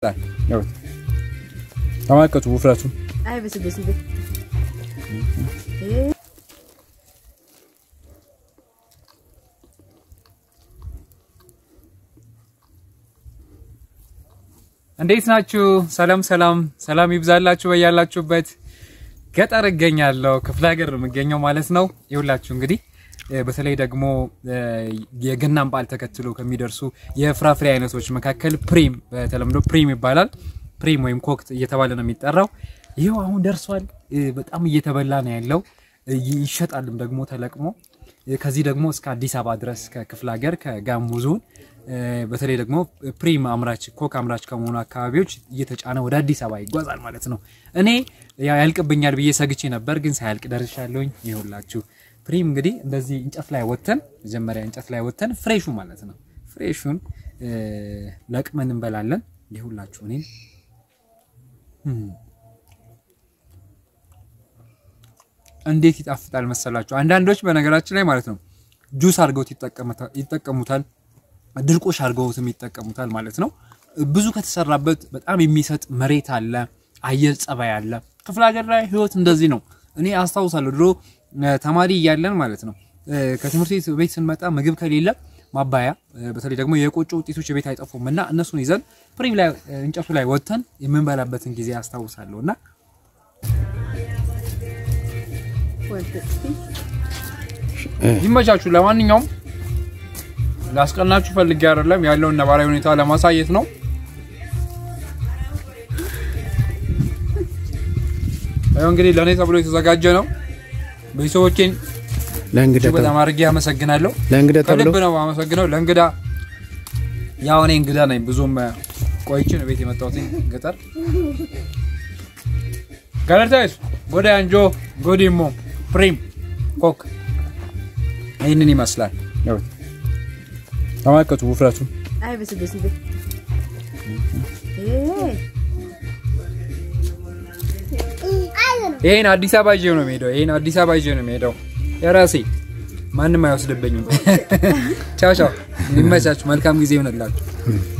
ተመልከቱ ውፍረቱን። አይ በስ በስ እንዴት ናችሁ? ሰላም ሰላም ሰላም ይብዛላችሁ በያላችሁበት። ገጠር እገኛለሁ፣ ክፍለ ሀገር ነው የምገኘው ማለት ነው። ይኸውላችሁ እንግዲህ እ፣ በተለይ ደግሞ እ፣ የገናን በዓል ተከትሎ ከሚደርሱ የፍራፍሬ አይነቶች መካከል ፕሪም በተለምዶ ፕሪም ይባላል። ፕሪም ወይም ኮክት እየተባለ ነው የሚጠራው። ይኸው አሁን ደርሷል። እ፣ በጣም እየተበላ ነው ያለው። እ፣ ይሸጣልም ደግሞ ተለቅሞ እ፣ ከዚህ ደግሞ እስከ አዲስ አበባ ድረስ ከክፍለ ሀገር ከጋሞ ዞን እ፣ በተለይ ደግሞ ፕሪም አምራች ኮክ አምራች ከመሆኑ አካባቢዎች እየተጫነ ወደ አዲስ አበባ ይጓዛል ማለት ነው። እኔ ያው ያልቅብኛል ብዬ ሰግቼ ነበር፣ ግን ሳያልቅ ደርሻለሁኝ። ይኸውላችሁ ፕሪም እንግዲህ እንደዚህ እንጨት ላይ ወተን መጀመሪያ እንጨት ላይ ወተን ፍሬሹ ማለት ነው ፍሬሹን እ፣ ለቅመን እንበላለን። ይኸውላችሁ እኔ እንዴት ይጣፍጣል መሰላችሁ። አንዳንዶች በነገራችን ላይ ማለት ነው ጁስ አድርገውት ይጠቀሙታ- ይጠቀሙታል፣ ድርቆሽ አድርገውትም ይጠቀሙታል ማለት ነው። ብዙ ከተሰራበት በጣም የሚሰጥ መሬት አለ፣ አየር ጸባይ አለ። ክፍለ ሀገር ላይ ህይወት እንደዚህ ነው። እኔ አስታውሳለሁ ድሮ እ፣ ተማሪ እያለን ማለት ነው እ፣ ከትምህርት ቤት ቤት ስንመጣ ምግብ ከሌለ ማባያ እ፣ በተለይ ደግሞ የቆጮ ውጤቶች ቤት አይጠፉም እና እነሱን ይዘን ፕሪም ላይ እ፣ እንጨቱ ላይ ወጥተን የምንበላበትን ጊዜ አስታውሳለሁ እና ይመቻችሁ። ለማንኛውም ላስቀናችሁ ፈልጌ አይደለም ያለውን ነባራዊ ሁኔታ ለማሳየት ነው። ይኸው እንግዲህ ለእኔ ተብሎ የተዘጋጀ ነው። ቤተሰቦቼን ለእንግዳ እጅግ በጣም አድርጌ አመሰግናለሁ። ለእንግዳ ተብሎ ከልብ ነው አመሰግነው ለእንግዳ። ያው እኔ እንግዳ ነኝ፣ ብዙም ቆይቼ ነው ቤት የመጣሁት ገጠር። ገለርታይስ ጎዳ አንጆ ጎዲሞ ፕሪም ኮክ ይህንን ይመስላል። ያው ተመልከቱ ውፍረቱን። አይ በስ በስ ይሄን አዲስ አበባ ይዤ ነው የሚሄደው። ይሄን አዲስ አበባ ይዤ ነው የሚሄደው የራሴ ማንም አይወስድብኝም። ቻው ቻው፣ ይመቻችሁ። መልካም ጊዜ ይሆንላችሁ።